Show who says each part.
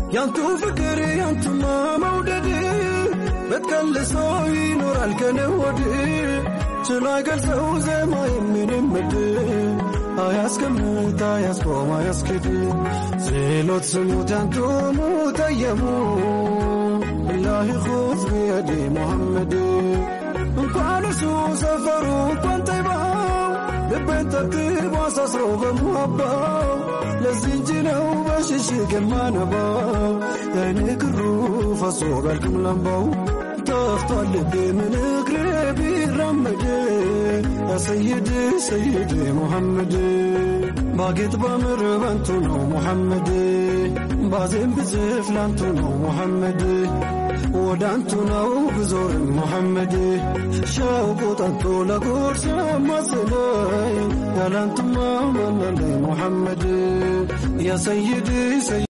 Speaker 1: ያንቱ ፍቅር ያንቱማ መውደድ በትቀልሶ ይኖራል ከነወድ ችሎ አይገልጸው ዜማ የምንም ምድር አያስቀምጥ አያስቆም አያስኬድ ዜሎት ስሙት ያንቱ ሙጠየሙ ኢላሂ ኹዝ ቢየዲ ሙሐመድ እንኳን እሱ ሰፈሩ እንኳን ጠይባው ልቤን ጠብጥቦ አሳስሮ በሙሀባው ለዚህ እንጂ ነው በሽሽግ የማነባው የአይኔ ክሩ ፈሶ በልክም ለምባው ጠፍቷል ልቤ ምን እግሬ ቢራመድ ያ ሰይድ ሰይድ ሙሐመድ ባጌጥ ባምር በንቱ ነው ሙሐመድ ባዜም ብዝፍ ላንቱ ነው ሙሐመድ ወደ አንቱ ነው ብዞርም ሙሐመድ ሸውቁ ጠንቶ ለጉርስ ማስለይ ያላንቱማ ማናለይ ሙሐመድ ያ ሰይድ